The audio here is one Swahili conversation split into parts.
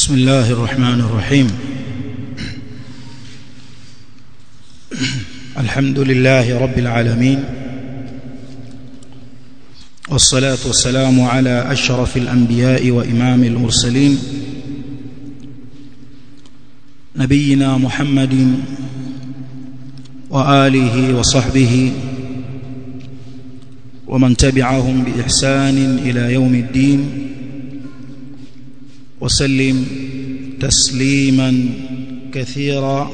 بسم الله الرحمن الرحيم الحمد لله رب العالمين والصلاة والسلام على أشرف الأنبياء وإمام المرسلين نبينا محمد وآله وصحبه ومن تبعهم بإحسان إلى يوم الدين وسلم تسليما كثيرا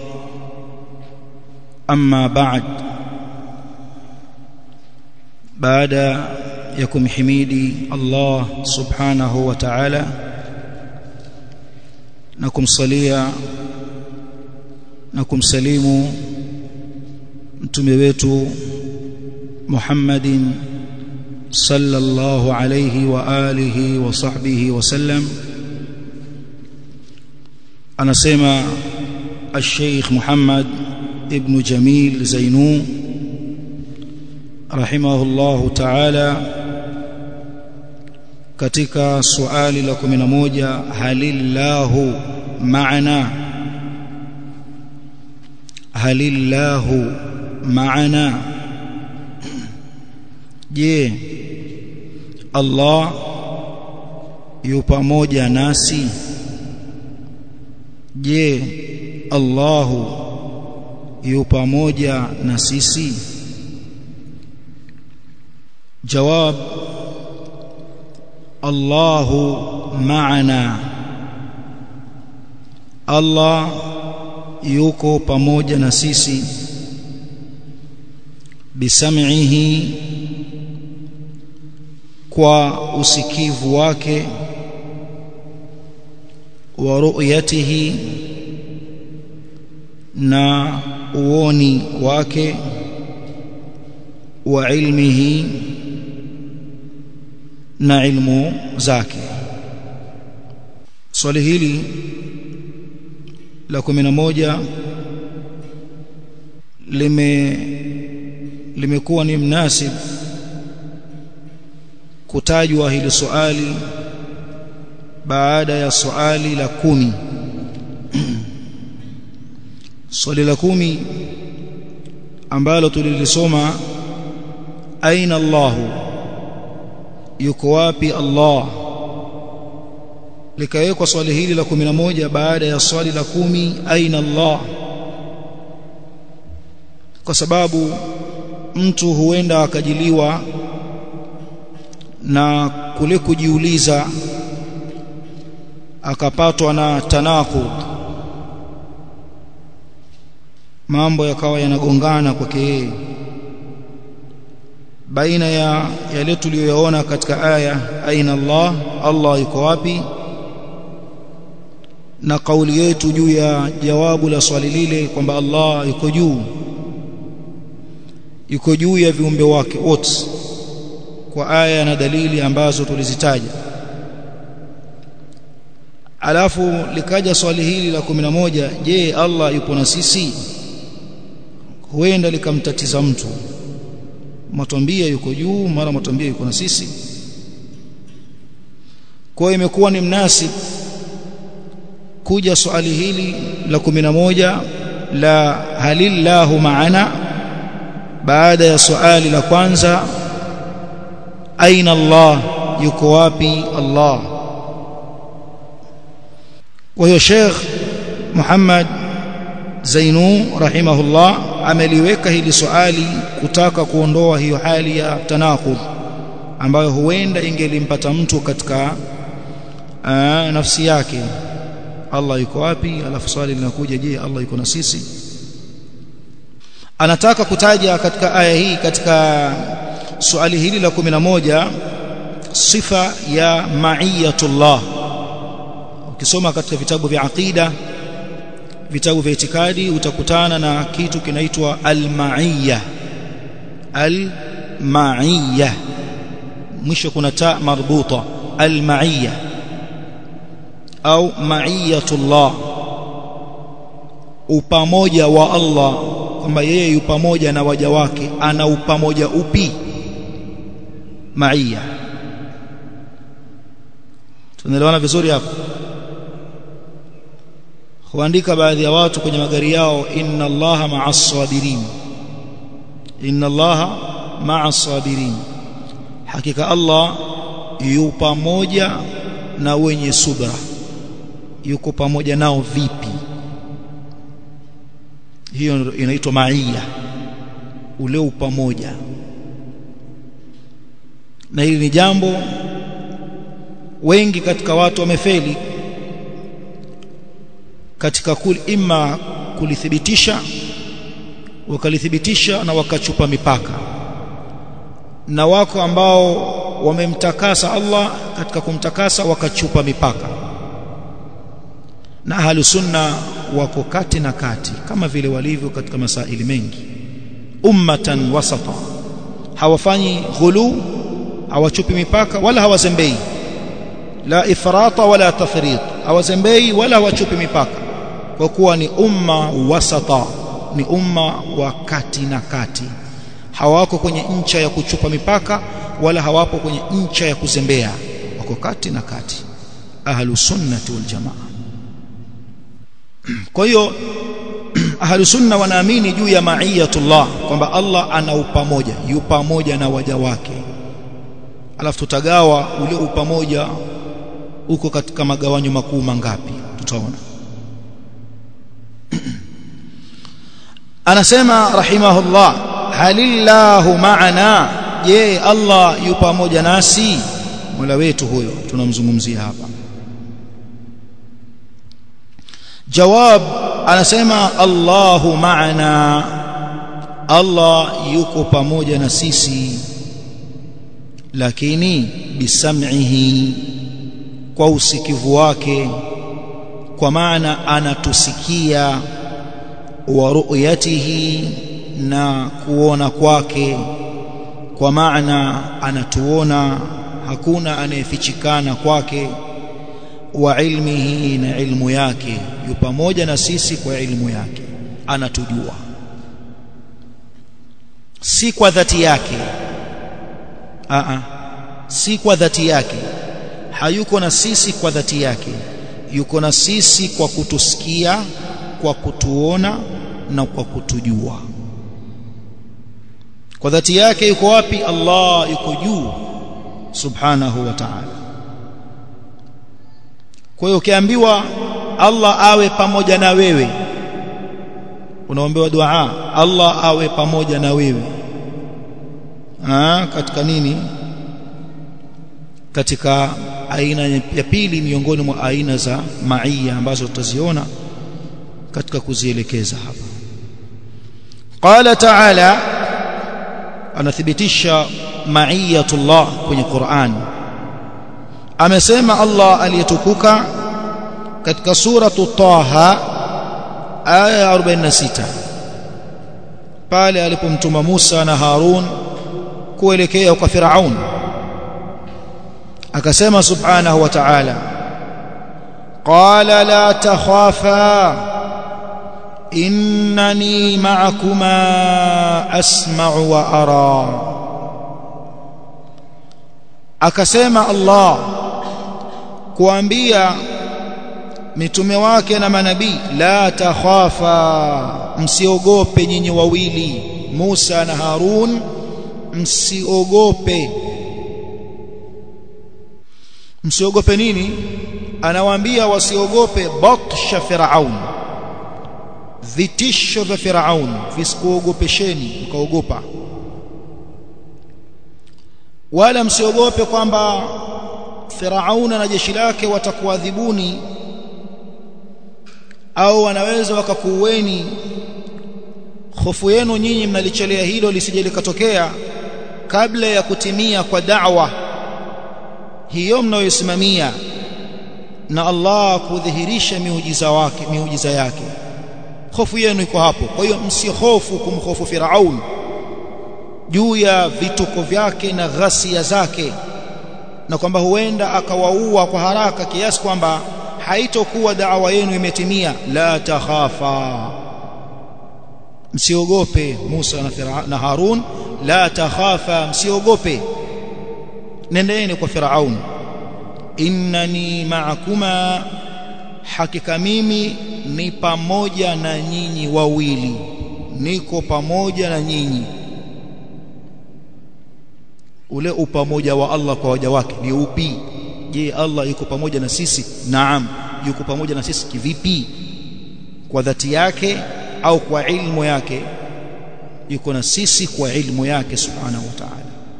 أما بعد بعد يكم حميدي الله سبحانه وتعالى نكم صليا نكم سليم mtume wetu Muhammadin sallallahu alayhi wa alihi wa sahbihi wasallam anasema al-Sheikh Muhammad ibn Jamil Zainu rahimahullahu ta'ala katika swali la 11 halillahu ma'ana halillahu ma'ana je Allah yu pamoja nasi je Allahu yu pamoja na sisi jawab Allahu ma'ana Allah yuko pamoja na sisi bisam'ihi kwa usikivu wake wa ru'yatihi na uoni wake wa ilmihi na ilmu zake swali hili la 11 lime limekuwa ni mnasib kutajwa hili swali baada ya swali la kumi swali la kumi ambalo tulilisoma aina Allahu yuko wapi Allah likawekwa swali hili la kumi na moja baada ya swali la kumi aina Allah kwa sababu mtu huenda akajiliwa na kule kujiuliza akapatwa na tanakud mambo yakawa yanagongana kwake yeye baina ya yale tuliyoyaona katika aya aina Allah Allah yuko wapi na kauli yetu juu ya jawabu la swali lile kwamba Allah yuko juu yuko juu ya viumbe wake wote kwa aya na dalili ambazo tulizitaja alafu likaja swali hili la 11 je Allah yupo na sisi huenda likamtatiza mtu matwambia yuko juu mara matwambia yuko na sisi kwa imekuwa ni mnasib kuja swali hili la 11 la halillahu maana baada ya swali la kwanza aina Allah yuko wapi Allah kwa hiyo Sheikh Muhammad Zainu rahimahullah ameliweka hili swali kutaka kuondoa hiyo hali ya tanaqud ambayo huenda ingelimpata mtu katika aa, nafsi yake Allah yuko wapi alafu swali linakuja je Allah yuko na sisi anataka kutaja katika aya hii katika swali hili la 11 sifa ya ma'iyatullah ukisoma katika vitabu vya aqida vitabu vya itikadi utakutana na kitu kinaitwa al-ma'iyya al-ma'iyya mwisho kuna ta marbuta al-ma'iyya au ma'iyatullah upamoja wa Allah kwamba yeye yu pamoja na waja wake ana upamoja upi ma'iyya tunaelewana vizuri hapo huandika baadhi ya watu kwenye magari yao inna allaha ma'as sabirin inna allaha ma'as sabirin hakika allah yu pamoja na wenye subra yuko pamoja nao vipi hiyo inaitwa maia ule upamoja na hili ni jambo wengi katika watu wamefeli katika kul imma kulithibitisha wakalithibitisha na wakachupa mipaka na wako ambao wamemtakasa Allah katika kumtakasa wakachupa mipaka na ahlu sunna wako kati na kati kama vile walivyo katika masaili mengi ummatan wasata hawafanyi ghulu hawachupi mipaka wala hawazembei la ifrata wala tafrit hawazembei wala hawachupi mipaka kwa kuwa ni umma wasata ni umma wa kati na kati hawako kwenye ncha ya kuchupa mipaka wala hawapo kwenye ncha ya kuzembea wako kati na kati ahlu sunnati wal jamaa kwa hiyo ahlu sunna wanaamini juu ya maiyatullah kwamba Allah ana upamoja yu pamoja na waja wake alafu tutagawa ule upamoja uko katika magawanyo makuu mangapi tutaona anasema rahimahullah halillahu ma'ana je Allah yu pamoja nasi Mola wetu huyo tunamzungumzia hapa jawab anasema Allahu ma'ana Allah yuko pamoja na sisi lakini bisam'ihi kwa usikivu wake kwa maana anatusikia wa ru'yatihi na kuona kwake kwa maana anatuona hakuna anayefichikana kwake wa ilmihi na ilmu yake yu pamoja na sisi kwa ilmu yake anatujua si kwa dhati yake a a si kwa dhati yake hayuko na sisi kwa dhati yake yuko na sisi kwa kutusikia kwa kutuona na kwa kutujua kwa dhati yake yuko wapi Allah yuko juu subhanahu wa ta'ala kwa hiyo ukiambiwa Allah awe pamoja na wewe unaombewa dua Allah awe pamoja na wewe ah katika nini katika aina ya pili miongoni mwa aina za maia ambazo tutaziona katika kuzielekeza hapa qala ta'ala anathibitisha maiyatullah kwenye Qur'an amesema Allah aliyetukuka katika suratu Taha aya 46 pale alipomtuma Musa na Harun kuelekea kwa Firaun akasema subhanahu wa ta'ala qala la takhafa innani ma'akuma asma'u wa ara akasema Allah kuambia mitume wake na manabii la takhafa msiogope nyinyi wawili Musa na Harun msiogope msiogope nini anawaambia wasiogope batsha firaun vitisho vya firaun visikuogopesheni mkaogopa wala msiogope kwamba firaun na jeshi lake watakuadhibuni au wanaweza wakakuueni hofu yenu nyinyi mnalichelea hilo lisije likatokea kabla ya kutimia kwa da'wa hiyo mnayoisimamia na Allah kudhihirisha miujiza wake miujiza yake hofu yenu iko hapo kwa hiyo msihofu kumhofu Firaun juu ya vituko vyake na ghasia zake na kwamba huenda akawaua kwa haraka kiasi kwamba haitokuwa da'wa yenu imetimia la takhafa msiogope Musa na, na Harun la takhafa msiogope nendeni kwa Firaun innani ma'akuma hakika mimi ni pamoja na nyinyi wawili niko pamoja na nyinyi ule upamoja wa Allah kwa waja wake ni upi je Allah yuko pamoja na sisi naam yuko pamoja na sisi kivipi kwa dhati yake au kwa ilmu yake yuko na sisi kwa ilmu yake subhanahu wa ta'ala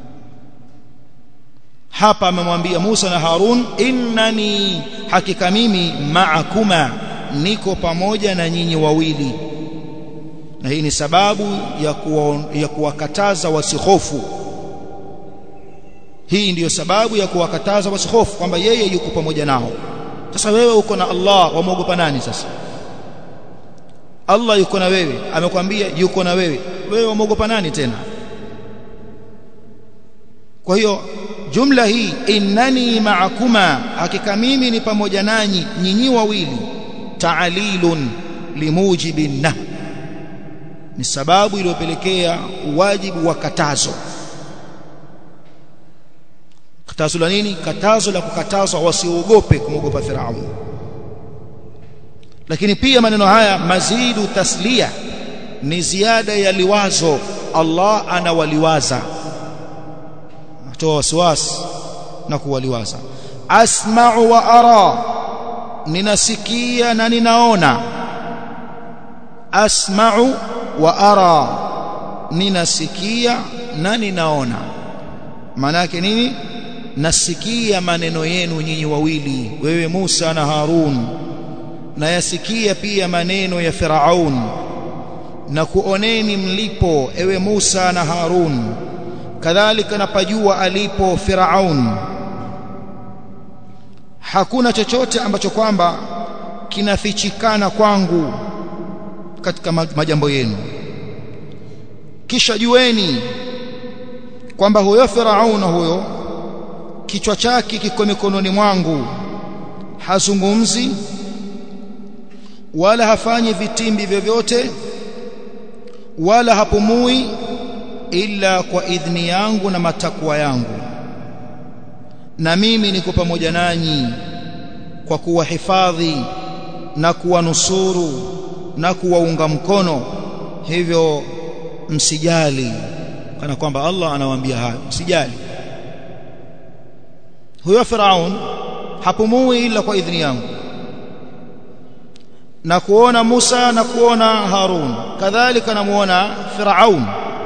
hapa amemwambia Musa na Harun innani hakika mimi ma'akuma niko pamoja na nyinyi wawili na hii ni sababu ya kuwa, ya kuwakataza wasihofu hii ndiyo sababu ya kuwakataza wasihofu kwamba yeye yuko pamoja nao sasa wewe uko na Allah wamwogopa nani sasa Allah yuko na wewe amekwambia yuko na wewe wewe wamwogopa nani tena kwa hiyo jumla hii innani ma'akuma hakika mimi ni pamoja nanyi nyinyi wawili ta'lilun limujibin nah ni sababu iliyopelekea wajibu wa katazo katazo la nini katazo la kukatazwa wasiogope kumwogopa Firaun lakini pia maneno haya mazidu taslia ni ziada ya liwazo Allah anawaliwaza atoa wasiwasi na kuwaliwaza asma'u wa ara ninasikia na ninaona asma'u wa ara ninasikia na ninaona maana yake nini nasikia maneno yenu nyinyi wawili wewe Musa na Harun na yasikia pia maneno ya Firaun na kuoneni mlipo ewe Musa na Harun kadhalika napajua alipo Firaun hakuna chochote ambacho kwamba kinafichikana kwangu katika majambo yenu kisha jueni kwamba huyo Firaun huyo kichwa chake kiko mikononi mwangu hazungumzi wala hafanyi vitimbi vyovyote wala hapumui ila kwa idhni yangu na matakwa yangu na mimi niko pamoja nanyi kwa kuwahifadhi na kuwanusuru na kuwaunga mkono hivyo msijali kana kwamba Allah anawaambia hayo msijali huyo Firaun hapumui ila kwa idhni yangu na kuona Musa na kuona Harun kadhalika namuona Firaun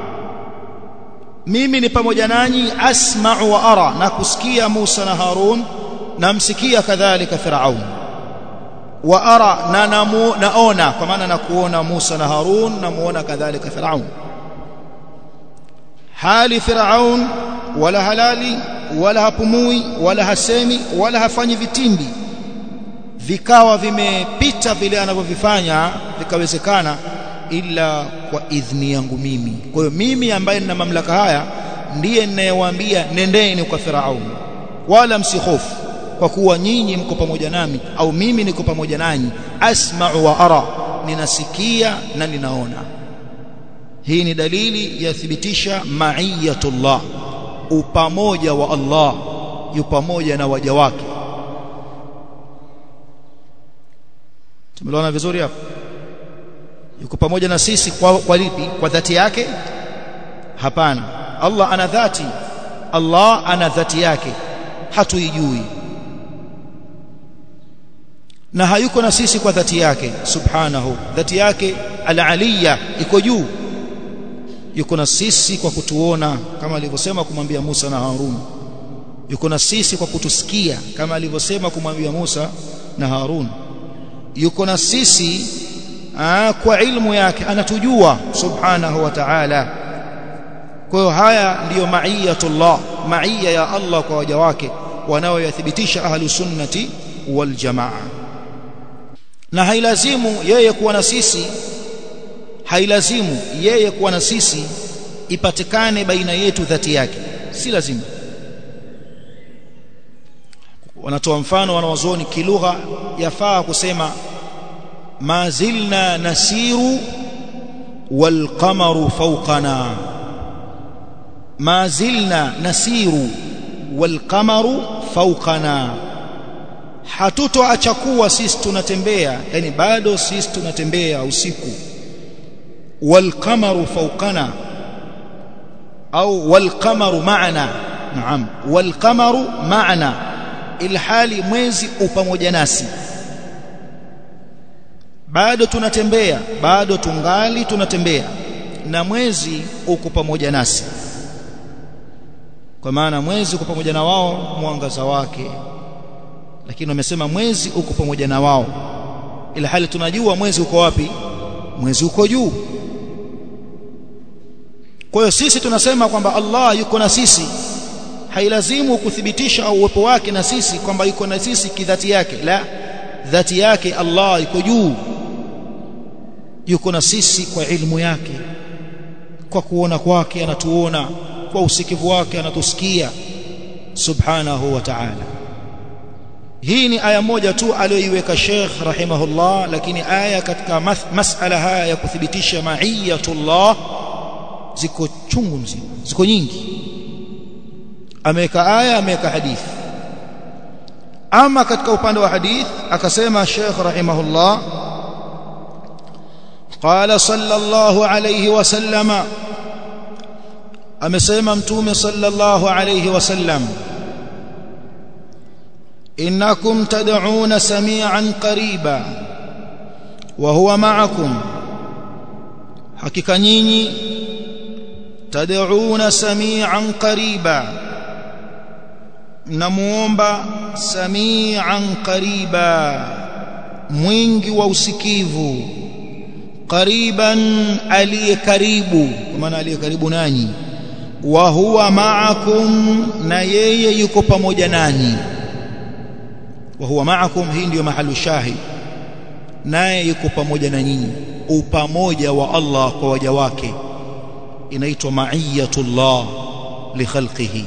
mimi ni pamoja nanyi asma'u wa ara na kusikia Musa na Harun na msikia kadhalika Firaun wa ara na namu, naona kwa maana na kuona Musa na Harun na muona kadhalika Firaun hali Firaun wala halali wala hapumui wala hasemi wala hafanyi vitimbi vikawa vimepita vile anavyovifanya vikawezekana ila kwa idhni yangu mimi kwa hiyo mimi ambaye nina mamlaka haya ndiye ninayewaambia nendeni kwa Firaun wala msihofu kwa kuwa nyinyi mko pamoja nami au mimi niko pamoja nanyi asma'u wa ara ninasikia na ninaona hii ni dalili yathibitisha ma'iyatullah upamoja wa Allah yu pamoja na waja wake tumeelewana vizuri hapo yuko pamoja na sisi kwa, kwa lipi kwa dhati yake hapana Allah ana dhati Allah ana dhati yake hatuijui na hayuko na sisi kwa dhati yake subhanahu dhati yake al-aliyya iko juu yuko na sisi kwa kutuona kama alivyosema kumwambia Musa na Harun yuko na sisi kwa kutusikia kama alivyosema kumwambia Musa na Harun yuko na sisi aa, kwa ilmu yake anatujua subhanahu wa ta'ala kwa hiyo haya ndiyo maiyatullah maiya ya Allah kwa waja wake wanaoyathibitisha ahlu sunnati wal jamaa na hailazimu yeye kuwa na sisi hailazimu yeye kuwa na sisi ipatikane baina yetu dhati yake si lazima wanatoa mfano wanawazuoni kilugha yafaa kusema ma zilna nasiru wal qamaru fawqana ma zilna nasiru wal qamaru fawqana hatutoacha kuwa sisi tunatembea yani bado sisi tunatembea usiku والقمر فوقنا أو والقمر معنا نعم والقمر معنا ilhali mwezi upamoja nasi bado tunatembea bado tungali tunatembea na mwezi uko pamoja nasi kwa maana mwezi uko pamoja na wao mwangaza wake lakini wamesema mwezi uko pamoja na wao ilhali tunajua mwezi uko wapi mwezi uko juu kwa hiyo sisi tunasema kwamba Allah yuko na sisi hailazimu kuthibitisha au uwepo wake na sisi kwamba yuko na sisi kidhati yake la dhati yake Allah yuko juu yuko na sisi kwa ilmu yake kwa kuona kwake anatuona kwa usikivu wake anatusikia subhanahu wa ta'ala hii ni aya moja tu aliyoiweka Sheikh rahimahullah lakini aya katika masala haya ya kuthibitisha ma'iyatullah ziko chungu mzima ziko nyingi ameweka aya ameweka hadithi ama katika upande wa hadith akasema Sheikh rahimahullah qala sallallahu alayhi wasallama amesema mtume sallallahu alayhi wasallam innakum tad'una samian qariba wa huwa ma'akum hakika nyinyi tad'una samian qariba mnamuomba samian qariba mwingi wa usikivu qariban aliye karibu kwa maana aliye karibu nanyi wa huwa ma'akum na yeye yuko pamoja nanyi wa huwa ma'akum hii ndiyo mahalu shahid naye yuko pamoja na nyinyi upamoja wa Allah kwa waja wake inaitwa ma'iyatullah li khalqihi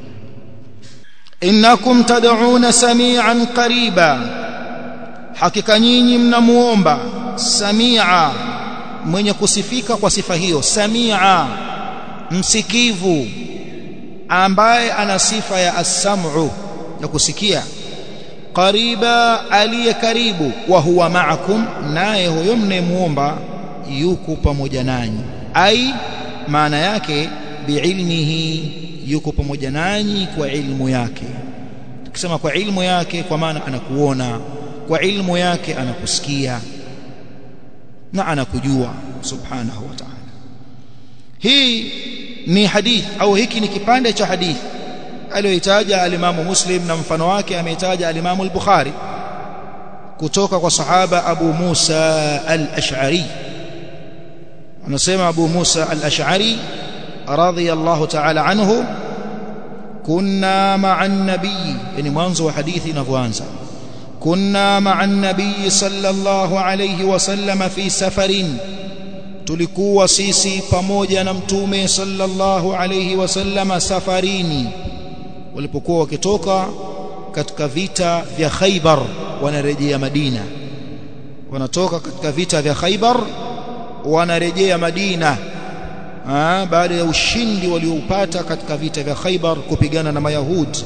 innakum tad'una samian qariba hakika nyinyi mnamuomba samia mwenye kusifika kwa sifa hiyo samia msikivu ambaye ana sifa ya as-sam'u ya kusikia qariba aliye karibu wa huwa ma'akum naye huyo mnemuomba yuko pamoja nanyi ai maana yake biilmihi yuko pamoja nanyi kwa ilmu yake tukisema kwa ilmu yake kwa maana anakuona kwa ilmu yake anakusikia na anakujua subhanahu wa ta'ala hii ni hadith au hiki ni kipande cha hadith aliyoitaja alimamu Muslim na mfano wake ameitaja alimamu al-Bukhari kutoka kwa sahaba Abu Musa al-Ash'ari anasema Abu Musa al-Ash'ari radiyallahu ta'ala anhu kunna ma'a an-nabiy yani mwanzo wa hadithi inavyoanza kunna ma'a an-nabiy sallallahu alayhi wasallam fi safarin tulikuwa sisi pamoja na mtume sallallahu alayhi wasallam safarini walipokuwa wakitoka katika vita vya Khaybar wanarejea Madina wanatoka katika vita vya Khaybar wanarejea Madina Aa, baada ya ushindi walioupata katika vita vya Khaybar kupigana na Mayahudi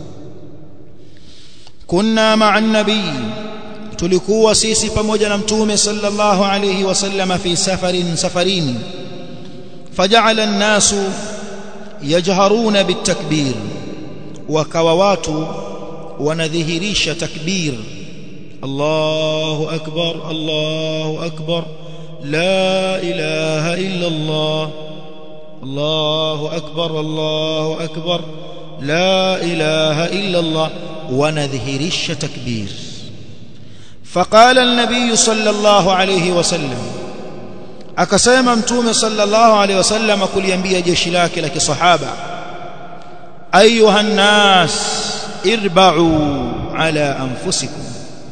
kunna ma'a nabii tulikuwa sisi pamoja na mtume sallallahu alayhi wasallam fi safarin safarini faja'ala an-nasu yajharuna bitakbir wakawa watu wanadhihirisha takbir Allahu akbar Allahu akbar la ilaha illa Allah Allahu akbar Allahu akbar la ilaha illa Allah wanadhihirisha takbir فقال النبي صلى الله عليه وسلم akasema mtume sallallahu alaihi wasallam kuliambia jeshi lake la kisahaba ayuha nnas irba'u ala anfusikum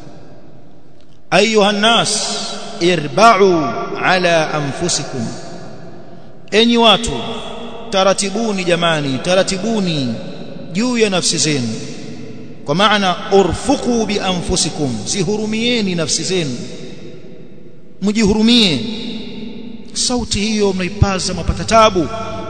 ayuha nnas irba'u ala anfusikum enyi watu taratibuni jamani taratibuni juu ya nafsi zenu kwa maana urfuqu bi anfusikum zihurumieni nafsi zenu mjihurumie sauti hiyo mnaipaza mapata tabu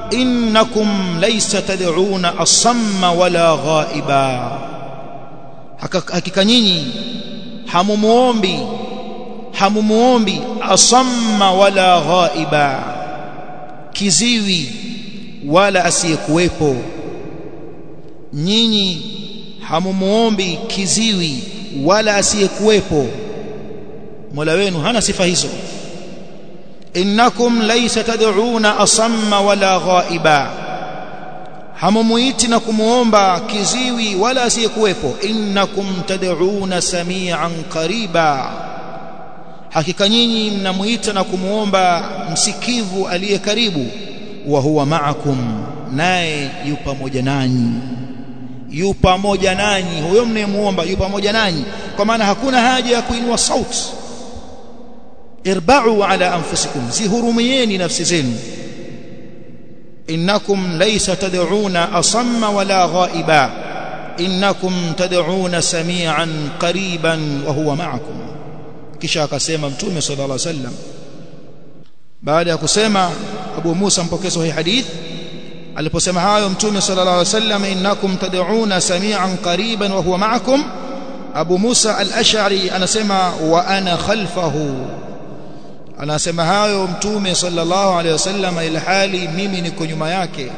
innakum laysa tad'una asamma wala ghaiba hakika nyinyi hamumuombi hamumuombi asamma wala ghaiba kiziwi wala asiyekuwepo nyinyi hamumuombi kiziwi wala asiyekuwepo Mola wenu hana sifa hizo innakum laysa tad'una asamma wala ghaiba hamumuiti na kumuomba kiziwi wala asiyekuwepo innakum tad'una samian qariba hakika nyinyi mnamuita na kumuomba msikivu aliye karibu wa huwa ma'akum naye yu pamoja nanyi yu pamoja nanyi huyo mnayemuomba yu pamoja nanyi kwa maana hakuna haja ya kuinua sauti irba'u ala anfusikum zihurumieni nafsi zenu innakum laysa tad'una asamma wala ghaiba innakum tad'una samian qariban wa huwa ma'akum kisha akasema mtume sallallahu alaihi wasallam baada ya kusema Abu Musa mpokezi wa hii hadith aliposema hayo mtume sallallahu alaihi wasallam innakum tad'una samian qariban wa huwa ma'akum Abu Musa al-Ash'ari anasema wa ana khalfahu anasema hayo mtume sallallahu alaihi wasallam ila hali mimi niko nyuma yake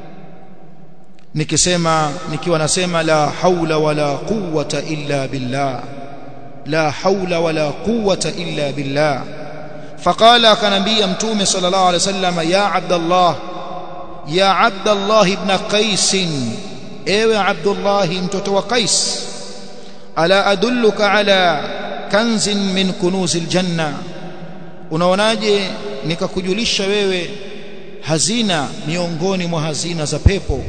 nikisema nikiwa nasema la haula wala quwwata illa billah la haula wala quwwata illa billah faqala akanambia mtume sallallahu alaihi wasallam ya abdallah ya abdallah ibn qais ewe abdullah mtoto wa qais ala adulluka ala kanzin min kunuzil janna unaonaje nikakujulisha wewe hazina miongoni mwa hazina za pepo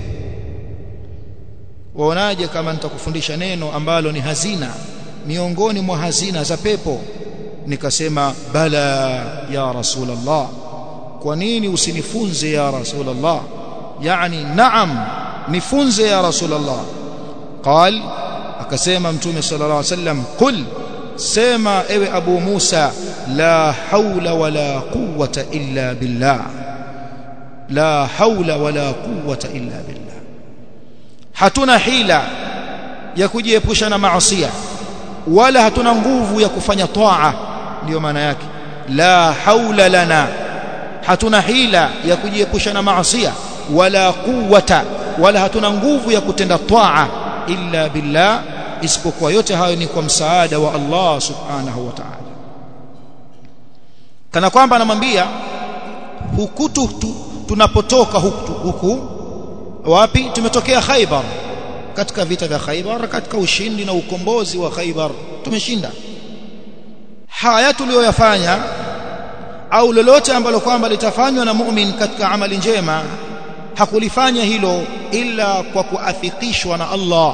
waonaje kama nitakufundisha neno ambalo ni hazina miongoni mwa hazina za pepo nikasema bala ya rasulullah kwa nini usinifunze ya rasulullah yani naam nifunze ya rasulullah qal akasema mtume sallallahu alaihi wasallam qul sema ewe abu musa la haula wala quwwata illa billah la haula wala quwwata illa billah hatuna hila ya kujiepusha na maasiya wala hatuna nguvu ya kufanya taa ndio maana yake la haula lana hatuna hila ya kujiepusha na maasiya wala quwwata wala hatuna nguvu ya kutenda taa illa billah isipokuwa yote hayo ni kwa msaada wa Allah subhanahu wa ta'ala kana kwamba anamwambia hukutu tu, tunapotoka huku, huku wapi tumetokea Khaybar katika vita vya Khaybar katika ushindi na ukombozi wa Khaybar tumeshinda haya tuliyoyafanya au lolote ambalo kwamba litafanywa na mu'min katika amali njema hakulifanya hilo ila kwa kuafikishwa na Allah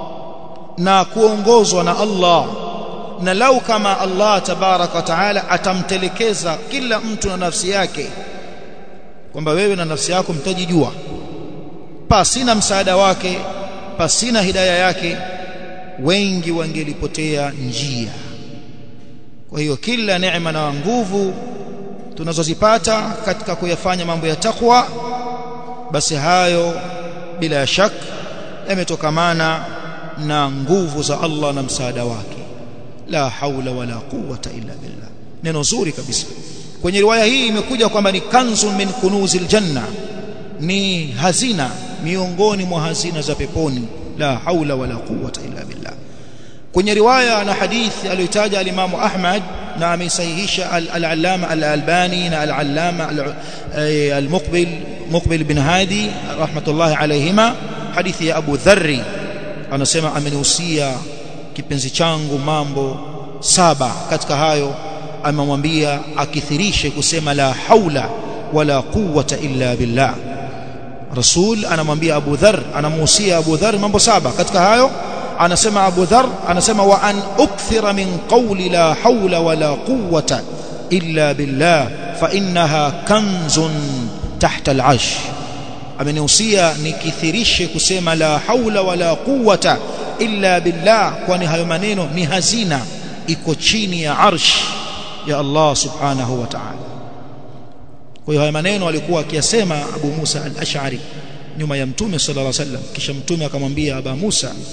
na kuongozwa na Allah na lau kama Allah tabaraka wa taala atamtelekeza kila mtu na nafsi yake kwamba wewe na nafsi yako mtajijua pasina msaada wake pasina hidaya yake wengi wangelipotea njia kwa hiyo kila neema na nguvu tunazozipata katika kuyafanya mambo ya takwa basi hayo bila shak yametokamana na nguvu za Allah na msaada wake la haula wala quwwata illa billah neno zuri kabisa kwenye riwaya hii imekuja kwamba ni kanzun min kunuzil janna ni hazina miongoni mwa hazina za peponi la haula wala quwwata illa billah kwenye riwaya na hadithi aliyotaja al-Imam Ahmad na ameisahihisha al-Allama al-Albani na al-Allama al-Muqbil Muqbil bin Hadi rahmatullahi alayhima hadithi ya Abu Dharri anasema amenihusia kipenzi changu mambo saba katika hayo amemwambia akithirishe kusema la haula wala quwwata illa billah Rasul anamwambia Abu Dharr anamuhusia Abu Dharr mambo saba katika hayo anasema Abu Dharr anasema wa an ukthira min qawli la hawla wala quwwata illa billah fa innaha kanzun tahta al'arsh amenihusia nikithirishe kusema la haula wala quwwata illa billah kwani hayo maneno ni hazina iko chini ya arsh ya Allah subhanahu wa ta'ala kwa hiyo haya maneno alikuwa akiyasema Abu Musa al-Ash'ari nyuma ya Mtume sallallahu alaihi wasallam kisha Mtume akamwambia Aba Musa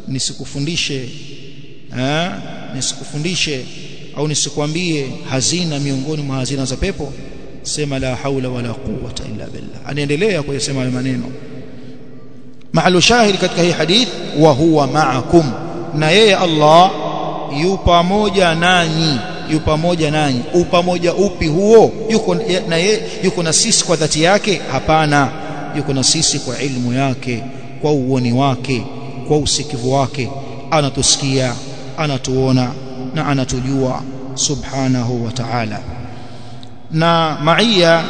nisikufundishe eh nisikufundishe au nisikwambie hazina miongoni mwa hazina za pepo sema la haula wala quwwata illa billah anaendelea kuyasema hayo maneno mahali shahidi katika hii hadith wa huwa ma'akum na yeye Allah yu pamoja nanyi yu pamoja nanyi upamoja upi huo yuko na yeye yuko na sisi kwa dhati yake hapana yuko na sisi kwa ilmu yake kwa uoni wake kwa usikivu wake anatusikia anatuona na anatujua subhanahu wa ta'ala na maia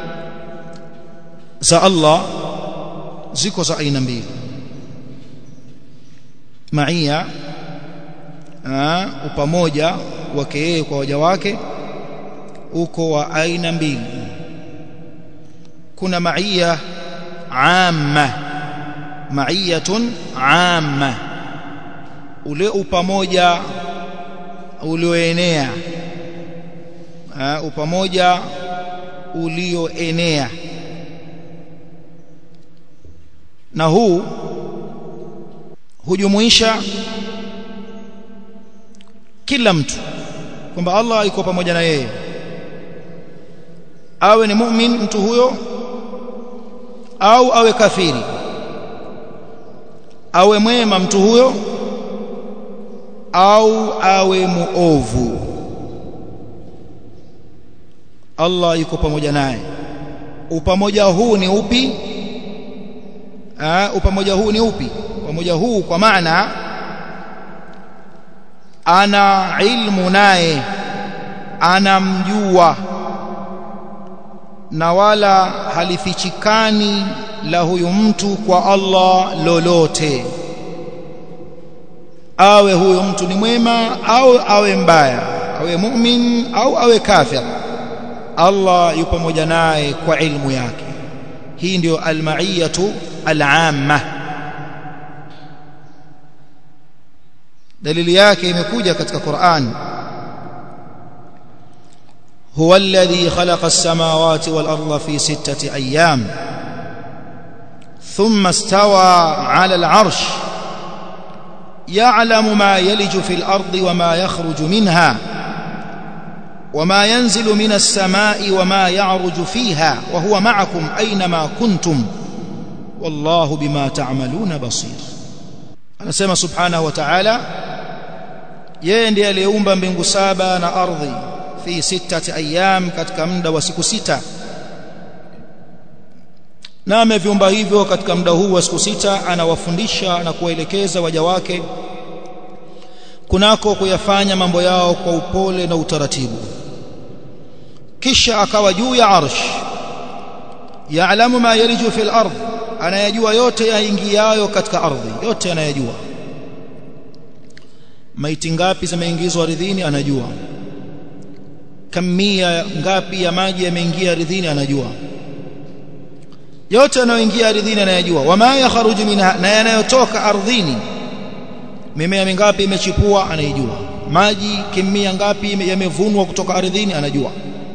za Allah ziko za aina mbili maia upamoja wake yeye kwa waja wake uko wa aina mbili kuna maia amma maiyatun amma ule upamoja ulioenea upamoja ulioenea na huu hujumuisha kila mtu kwamba Allah yuko pamoja na yeye awe ni mu'min mtu huyo au awe kafiri awe mwema mtu huyo au awe muovu Allah yuko pamoja naye upamoja huu ni upi Aa, upamoja huu ni upi upamoja huu kwa maana ana ilmu naye anamjua na wala halifichikani la huyu mtu kwa Allah lolote awe huyo mtu ni mwema au awe mbaya awe mu'min au awe kafir Allah yupo pamoja naye kwa ilmu yake hii ndio almaiyatu al'amma dalili yake imekuja katika Qur'an huwa alladhi khalaqa as-samawati wal arda fi sittati ayyam thumma istawa 'ala al-'arsh يعلم ما يلج في الأرض وما يخرج منها وما ينزل من السماء وما يعرج فيها وهو معكم أينما كنتم والله بما تعملون بصير anasema subhanahu wa ta'ala yeye ndiye aliyeumba mbingu saba na ardhi fi sittati ayyam katika muda wa siku sita na ameviumba hivyo katika muda huu wa siku sita anawafundisha na kuwaelekeza waja wake kunako kuyafanya mambo yao kwa upole na utaratibu kisha akawa juu ya arsh yaalamu ma yaliju fil ardh anayajua yote yaingiayo katika ardhi yote anayajua maiti ngapi zimeingizwa ardhini anajua kamia ngapi ya maji yameingia ardhini anajua yote yanayoingia ardhini anayajua wama yakhruju minha na yanayotoka ardhini mimea mingapi imechipua anaijua maji kimia ngapi yamevunwa kutoka ardhini anajua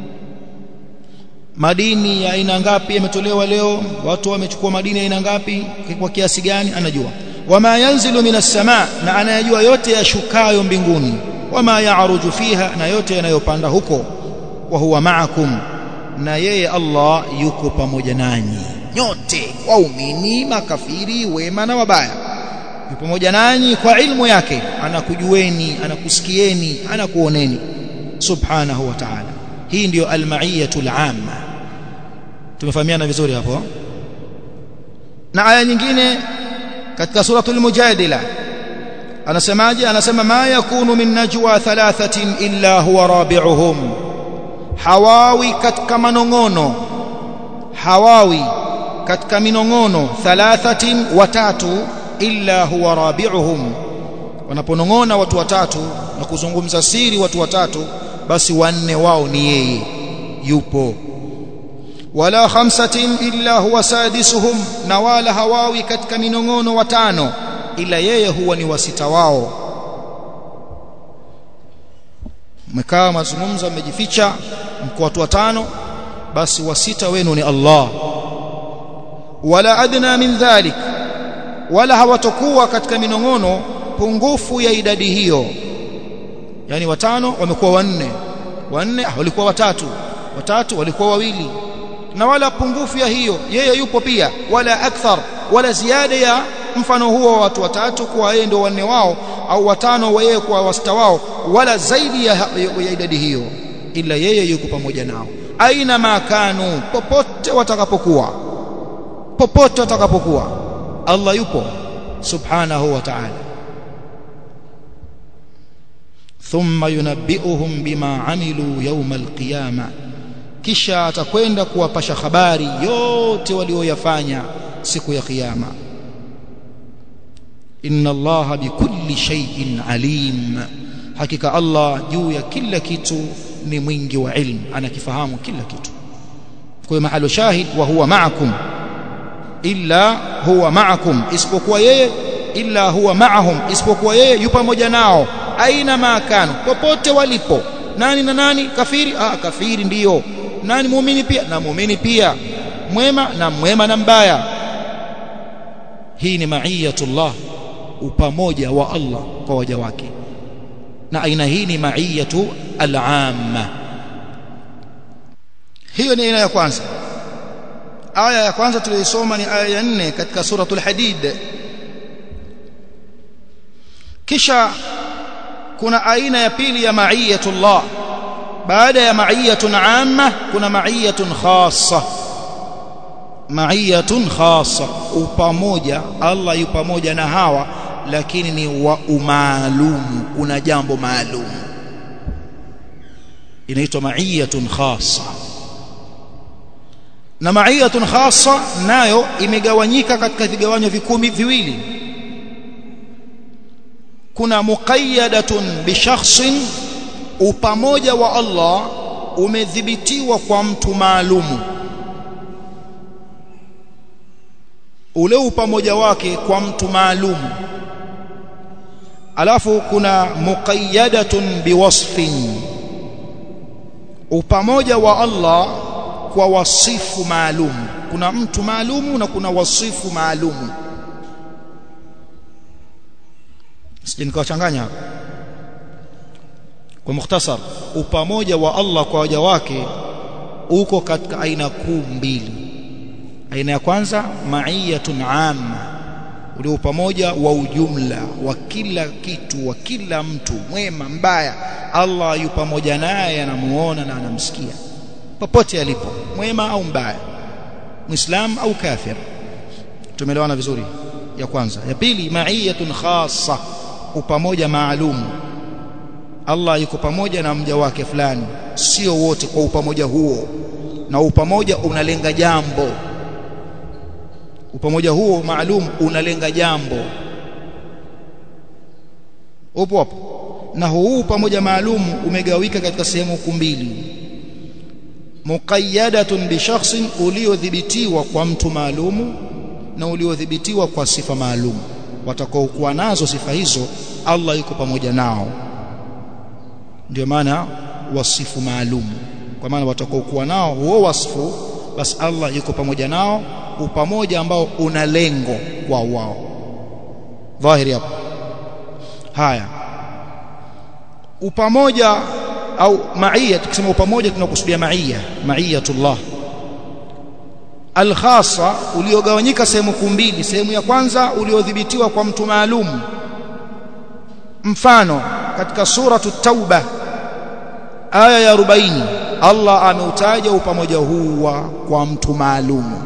madini ya aina ngapi yametolewa leo watu wamechukua madini ya aina ngapi kwa kiasi gani anajua wama yanzilu minas sama na anayajua yote yashukayo mbinguni wama yaaruju fiha na yote yanayopanda huko wa huwa ma'akum na yeye Allah yuko pamoja nanyi nyote waumini makafiri wema na wabaya yupo pamoja nanyi kwa ilmu yake anakujueni anakusikieni anakuoneni subhanahu wa ta'ala hii ndiyo almaiyatul amma tumefahamiana vizuri hapo na aya nyingine katika suratul mujadila anasemaje anasema ma yakunu min najwa thalathatin illa huwa rabi'uhum hawawi katika manongono hawawi katika minongono thalathatin watatu illa huwa rabi'uhum wanaponongona watu watatu na kuzungumza siri watu watatu basi wanne wao ni yeye yupo wala khamsatin illa huwa sadisuhum na wala hawawi katika minongono watano ila yeye huwa ni wasita wao mmekaa mazungumzo mmejificha mko watu watano basi wasita wenu ni Allah wala adna min dhalik wala hawatokuwa katika minong'ono pungufu ya idadi hiyo yani watano wamekuwa wanne wanne walikuwa watatu watatu walikuwa wawili na wala pungufu ya hiyo yeye yupo pia wala akthar wala ziada ya mfano huo wa watu watatu kuwa yeye ndio wanne wao au watano wa yeye kwa wasta wao wala zaidi ya, ya idadi hiyo ila yeye yuko pamoja nao aina makanu popote watakapokuwa popote watakapokuwa Allah yupo subhanahu wa ta'ala thumma yunabbi'uhum bima amilu yawm alqiyama kisha atakwenda kuwapasha habari yote walioyafanya siku ya kiyama inna allaha bikulli shay'in alim hakika Allah juu ya kila kitu ni mwingi wa ilmu anakifahamu kila kitu kwa mahalo shahid wa huwa ma'akum illa huwa ma'akum isipokuwa yeye illa huwa ma'ahum isipokuwa yeye yupo pamoja nao aina makano popote walipo nani na nani kafiri ah kafiri ndiyo nani muumini pia na muumini pia mwema na mwema na mbaya hii ni maiyatullah upamoja wa Allah kwa waja wake na aina hii ni maiyatu al-amma hiyo ni aina ya kwanza aya ya kwanza tuliyosoma ni aya ya 4 katika suratul hadid kisha kuna aina ya pili ya maiyatullah baada ya maiyatun amma kuna maiyatun khassa maiyatun khassa upamoja Allah yu pamoja na hawa lakini ni wa umaalumu una jambo maalum inaitwa maiyatun khassa na maiyatun khassa nayo imegawanyika katika vigawanyo vikumi viwili kuna muqayyadatun bi shakhsin upamoja wa Allah umedhibitiwa kwa mtu maalumu ule upamoja wake kwa mtu maalumu alafu kuna muqayyadatun biwasfin upamoja wa Allah kwa wasifu maalum kuna mtu maalumu na kuna wasifu maalumu sije nikawachanganya hapa kwa mukhtasar upamoja wa Allah kwa waja wake uko katika aina kuu mbili aina ya kwanza maiyatun amma ule pamoja wa ujumla wa kila kitu wa kila mtu mwema mbaya Allah yu pamoja naye anamuona na anamsikia popote alipo mwema au mbaya muislam au kafir tumeelewana vizuri ya kwanza ya pili maiyatun khassa upamoja maalum Allah yuko pamoja na mja wake fulani sio wote kwa upamoja huo na upamoja unalenga jambo upamoja huo maalum unalenga jambo upo hapo na huu pamoja maalum umegawika katika sehemu mbili muqayyadatun bi shakhsin uliodhibitiwa kwa mtu maalumu na uliodhibitiwa kwa sifa maalum watakaokuwa nazo sifa hizo Allah yuko pamoja nao ndio maana wasifu maalum kwa maana watakaokuwa nao huo wasifu basi Allah yuko pamoja nao upamoja ambao una lengo kwa wao dhahiri hapo haya upamoja au maia tukisema upamoja tunakusudia maia maiyatullah alkhassa uliogawanyika sehemu mbili sehemu ya kwanza uliodhibitiwa kwa mtu maalum mfano katika suratu tauba aya ya 40 Allah ameutaja upamoja huu kwa mtu maalum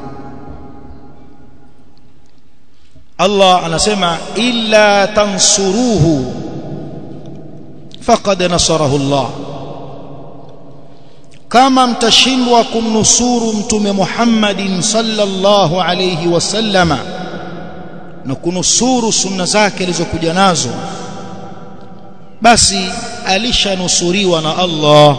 Allah anasema illa tansuruhu faqad nasarahu Allah kama mtashindwa kumnusuru mtume Muhammadin sallallahu alayhi wasallama na kunusuru sunna zake alizokuja nazo basi alishanusuriwa na Allah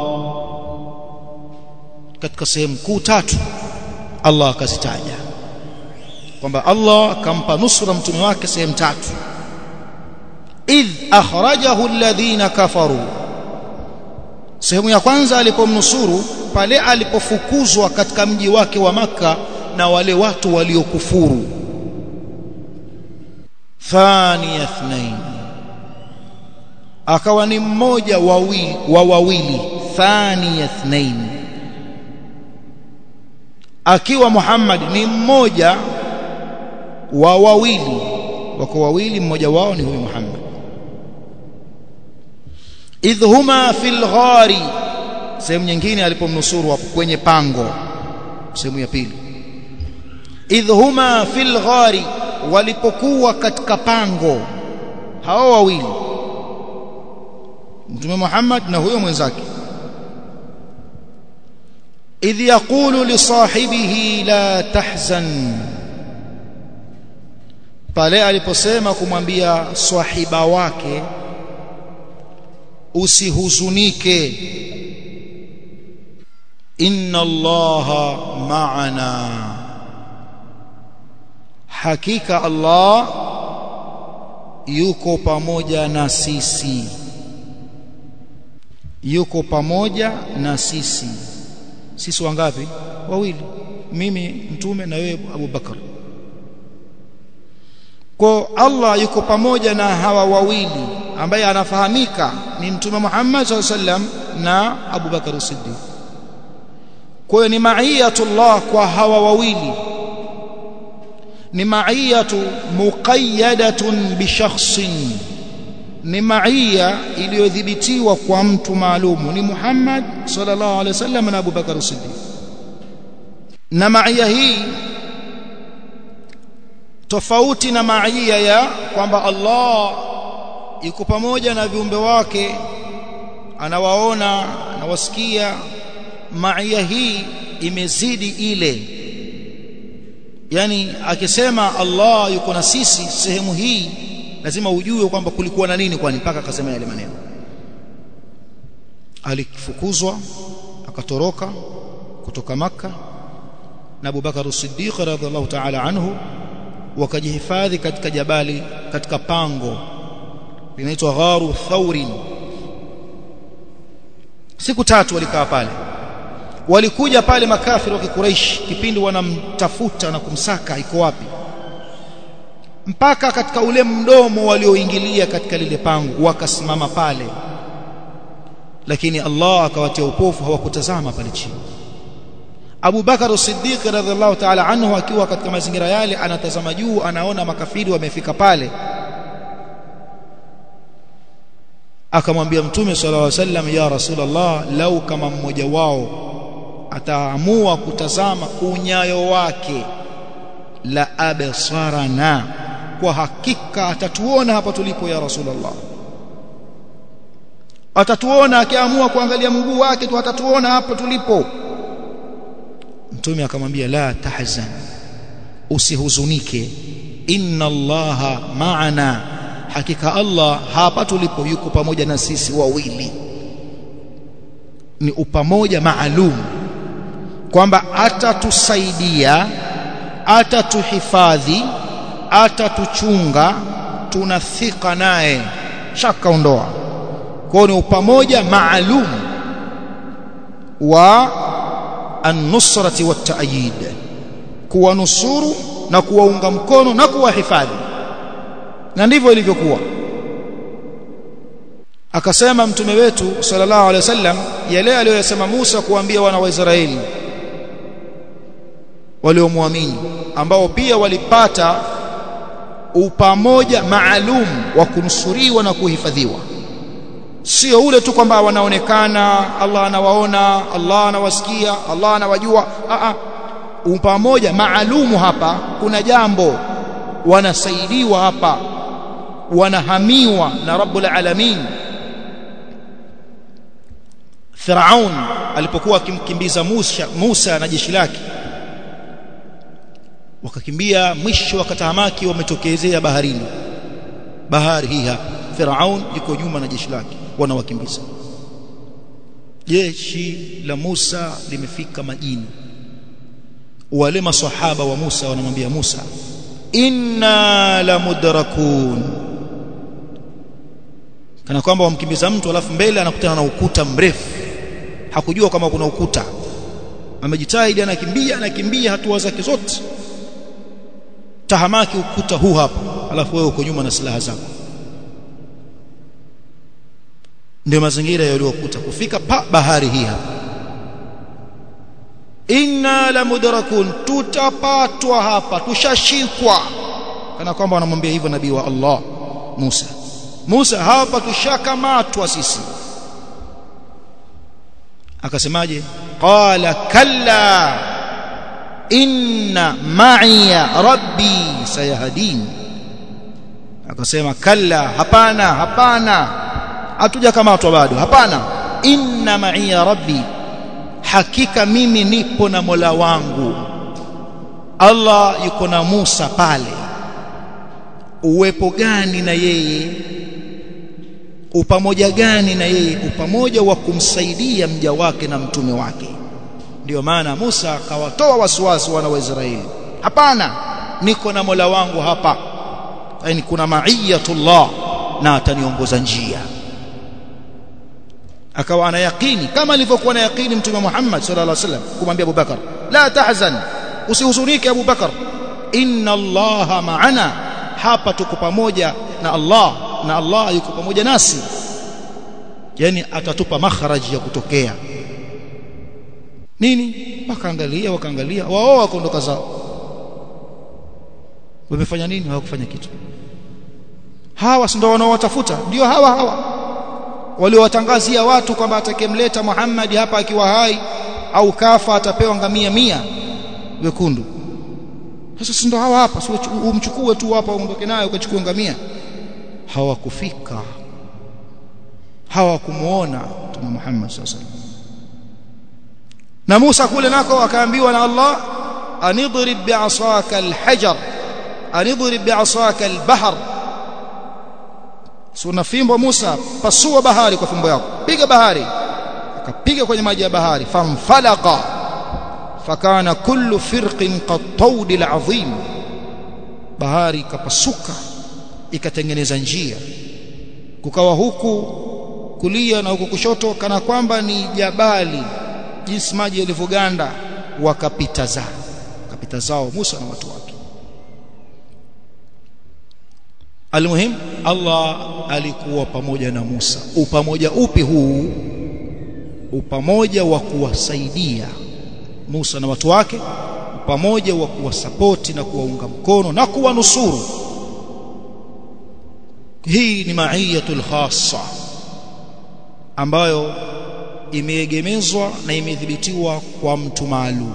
katika sehemu kuu tatu Allah akazitaja kwamba Allah akampa nusra mtume wake sehemu tatu idh akhrajahu alladhina kafaru sehemu ya kwanza alipomnusuru pale alipofukuzwa katika mji wake wa maka na wale watu waliokufuru thani ithnain akawa ni mmoja wawili wa wawili thani ithnain akiwa Muhammad ni mmoja wa wawili wako wawili mmoja wao ni huyu Muhammad idh huma fil ghari sehemu nyingine alipomnusuru hapo kwenye pango sehemu ya pili idh huma fil ghari walipokuwa katika pango hao wawili Mtume Muhammad na huyo mwenzake idh yaqulu li sahibihi la tahzan pale aliposema kumwambia swahiba wake usihuzunike inna allaha ma'ana hakika allah yuko pamoja na sisi yuko pamoja na sisi sisi wangapi wawili mimi mtume na wewe Abu Bakar kwa Allah yuko pamoja na hawa wawili ambaye anafahamika ni mtume Muhammad sallam na Abu Bakar Siddiq kwa hiyo ni ma'iyatullah kwa hawa wawili ni ma'iyatu muqayyadatun bi shakhsin ni maiya iliyodhibitiwa kwa mtu maalumu ni Muhammad sallallahu alaihi wasallam na Abu Bakar Siddiq na maiya hii tofauti na maiya ya kwamba Allah yuko pamoja na viumbe wake anawaona anawasikia maiya hii imezidi ile yani akisema Allah yuko na sisi sehemu hii lazima ujue kwamba kulikuwa na nini kwani mpaka akasema yale maneno alifukuzwa akatoroka kutoka maka na Abu Bakar Siddiq radhiallahu ta'ala anhu wakajihifadhi katika jabali katika pango linaitwa gharu thaurin siku tatu walikaa pale walikuja pale makafiri wa kikuraish kipindi wanamtafuta na kumsaka iko wapi mpaka katika ule mdomo walioingilia katika lile pango wakasimama pale lakini Allah akawatia upofu hawakutazama pale chini Abu Bakar Siddiq radhiallahu ta'ala anhu akiwa katika mazingira yale anatazama juu anaona makafiri wamefika pale akamwambia mtume sallallahu alaihi wasallam ya rasulullah lau kama mmoja wao ataamua kutazama unyayo wake la absarana kwa hakika atatuona hapa tulipo ya rasulullah atatuona akiamua kuangalia mguu wake tu atatuona hapa tulipo mtume akamwambia la tahzan usihuzunike inna allaha ma'ana hakika allah hapa tulipo yuko pamoja na sisi wawili ni upamoja maalum kwamba atatusaidia atatuhifadhi atatuchunga tunathika naye shaka ondoa kwa ni upamoja maalum wa an-nusrati wat-ta'yid kuwanusuru na kuwaunga mkono na kuwahifadhi na ndivyo ilivyokuwa akasema mtume wetu sallallahu alaihi wasallam yale aliyosema Musa kuambia wana wa Israeli waliomwamini ambao pia walipata upamoja maalum wa kunusuriwa na kuhifadhiwa sio ule tu kwamba wanaonekana Allah anawaona Allah anawasikia Allah anawajua a a upamoja maalumu hapa kuna jambo wanasaidiwa hapa wanahamiwa na Rabbul Alamin Firaun alipokuwa akimkimbiza Musa Musa na jeshi lake wakakimbia mwisho wakatahamaki wametokezea baharini bahari hii hapa Firaun yuko nyuma na jeshi lake wanawakimbiza jeshi la Musa limefika majini wale maswahaba wa Musa wanamwambia Musa inna la mudrakun kana kwamba wamkimbiza mtu alafu mbele anakutana na ukuta mrefu hakujua kama kuna ukuta amejitahidi anakimbia anakimbia hatua zake zote tahamaki ukuta huu hapa alafu wewe uko nyuma na silaha zako ndio mazingira yaliyokuta kufika pa bahari hii hapa inna la mudrakun tutapatwa hapa tushashikwa kana kwamba wanamwambia hivyo nabii wa Allah Musa Musa hapa tushakamatwa sisi akasemaje qala kalla inna ma'iya rabbi sayahdin akasema kalla hapana hapana hatujakamatwa bado hapana inna ma'iya rabbi hakika mimi nipo na Mola wangu Allah yuko na Musa pale uwepo gani na yeye upamoja gani na yeye upamoja wa kumsaidia mja wake na mtume wake ndio maana Musa akawatoa wasiwasi wana wa Israeli hapana niko na Mola wangu hapa yani kuna ma'iyatullah na ataniongoza njia akawa ana yaqini kama alivyokuwa na yaqini mtume Muhammad sallallahu alaihi wasallam kumwambia Abu Bakar la tahzan usihuzunike Abu Bakar inna Allah ma'ana hapa tuko pamoja na Allah na Allah yuko pamoja nasi yani atatupa makharaji ya kutokea nini wakaangalia wakaangalia wao wakaondoka zao wamefanya nini hawakufanya kitu hawa ndio wanaowatafuta ndio hawa hawa waliowatangazia watu kwamba atakemleta Muhammad hapa akiwa hai au kafa atapewa ngamia mia wekundu sasa si ndo hawa hapa si umchukue tu hapa uondoke naye ukachukue ngamia hawakufika hawakumuona Mtume Muhammad sallallahu alaihi na Musa kule nako akaambiwa na Allah anidrib bi'asaka alhajar anidrib bi'asaka albahr suna fimbo Musa pasua bahari kwa fimbo yako piga bahari akapiga kwenye maji ya bahari famfalaqa fakana kullu firqin qattawd alazim bahari ikapasuka ikatengeneza njia kukawa huku kulia na huku kushoto kana kwamba ni jabali jinsi maji yalivyoganda wakapita zao wakapita zao Musa na watu wake Almuhim Allah alikuwa pamoja na Musa upamoja upi huu upamoja wa kuwasaidia Musa na watu wake pamoja wa kuwasapoti na kuwaunga mkono na kuwanusuru hii ni maiyatul khassa ambayo imeegemezwa na imedhibitiwa kwa mtu maalum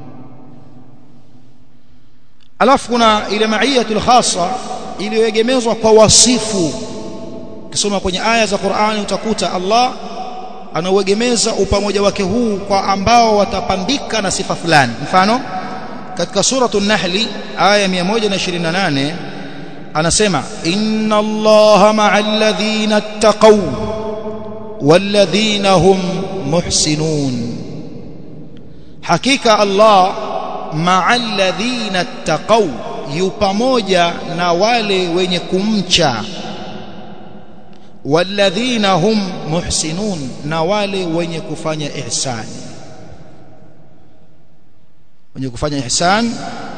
alafu kuna ile maiyatul khassa iliyoegemezwa kwa wasifu ukisoma kwenye aya za Qur'ani utakuta Allah anauegemeza upamoja wake huu kwa ambao watapambika na sifa fulani mfano katika suratul nahli aya 128 anasema inna allaha ma'al ladhina ittaqaw wal ladhina hum muhsinun hakika Allah ma'al ladhina ittaqaw yu pamoja na wale wenye kumcha walladhina hum muhsinun na wale wenye kufanya ihsani wenye kufanya ihsan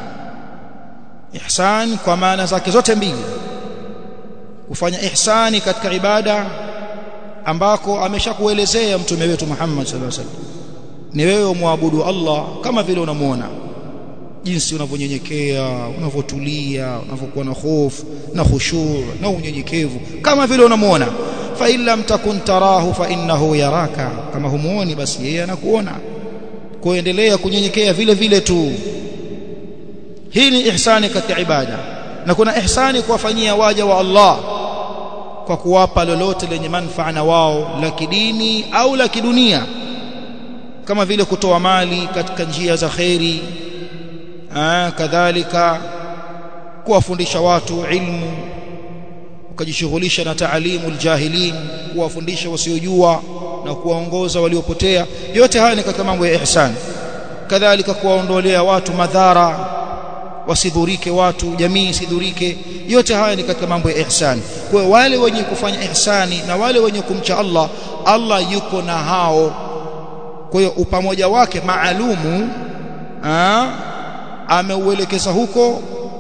ihsan kwa maana zake zote mbili kufanya ihsani katika ibada ambako ameshakuelezea mtume wetu Muhammad sallallahu alaihi wasallam ni wewe umwabudu Allah kama vile unamuona jinsi unavyonyenyekea unavyotulia unavyokuwa na hofu na khushu' na unyenyekevu kama vile unamuona fa illam takun tarahu fa innahu yaraka kama humuoni basi yeye anakuona kuendelea kunyenyekea vile vile tu hii ni ihsani katika ibada na kuna ihsani kuwafanyia waja wa Allah kwa kuwapa lolote lenye manufaa na wao la kidini au la kidunia kama vile kutoa mali katika njia za khairi kadhalika kuwafundisha watu ilmu ukajishughulisha na taalimu aljahilin kuwafundisha wasiojua na kuwaongoza waliopotea yote haya ni katika mambo ya ihsan kadhalika kuwaondolea watu madhara wasidhurike watu jamii isidhurike yote haya ni katika mambo ya ihsan kwa wale wenye kufanya ihsani na wale wenye kumcha Allah Allah yuko na hao kwa hiyo upamoja wake maalumu ameuelekeza huko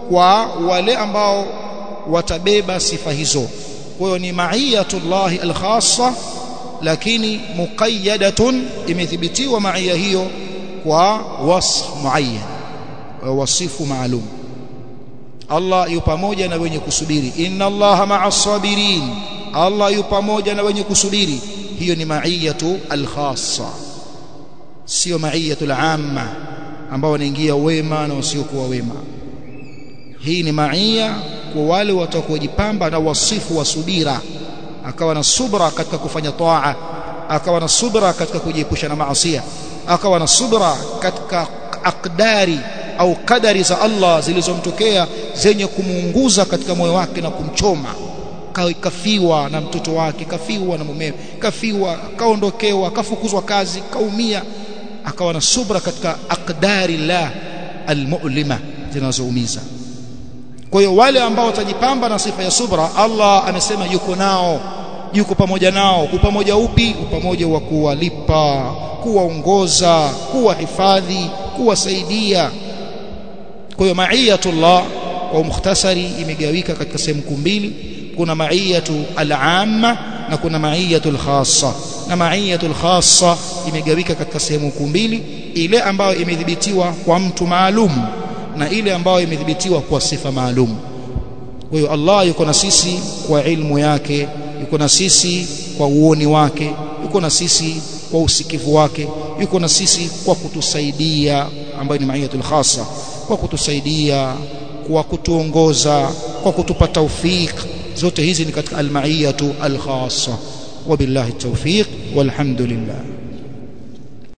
kwa wale ambao watabeba sifa hizo kwa hiyo ni ma'iyatullahi al-khassa lakini muqayyadatun imethibitiwa ma'iyya hiyo kwa wasf muayyan wasifu maalum Allah yu pamoja na wenye kusubiri inna Allaha ma'as sabirin Allah yu pamoja na wenye kusubiri hiyo ni ma'iyatu al-khassa sio ma'iyatu al-amma ambao wanaingia wema na wasiokuwa wema hii ni ma'iyya kwa wale watakaojipamba na wasifu wa subira akawa na subra katika kufanya taa akawa na subra katika kujiepusha na maasi akawa na subra katika akdari au kadari za Allah zilizomtokea zenye kumuunguza katika moyo wake na kumchoma kafiwa na mtoto wake kafiwa na mumewe kafiwa kaondokewa kafukuzwa kazi kaumia akawa na subra katika akdari la almu'lima zinazoumiza kwa hiyo wale ambao watajipamba na sifa ya subra Allah amesema yuko nao yuko pamoja nao upamoja upi upamoja wa kuwalipa kuwaongoza kuwahifadhi kuwasaidia kwa hiyo ma'iyatullah kwa mukhtasari imegawika katika sehemu mbili kuna ma'iyatu al-amma na kuna ma'iyatu al-khassa na ma'iyatu al-khassa imegawika katika sehemu mbili ile ambayo imedhibitiwa kwa mtu maalum na ile ambayo imedhibitiwa kwa sifa maalum kwa hiyo Allah yuko na sisi kwa ilmu yake yuko na sisi kwa uoni wake yuko na sisi kwa usikivu wake yuko na sisi kwa kutusaidia ambayo ni maiyatul khassa kwa kutusaidia kwa kutuongoza kwa kutupa tawfik zote hizi ni katika almaiyatu alkhassa wabillahi tawfiq walhamdulillah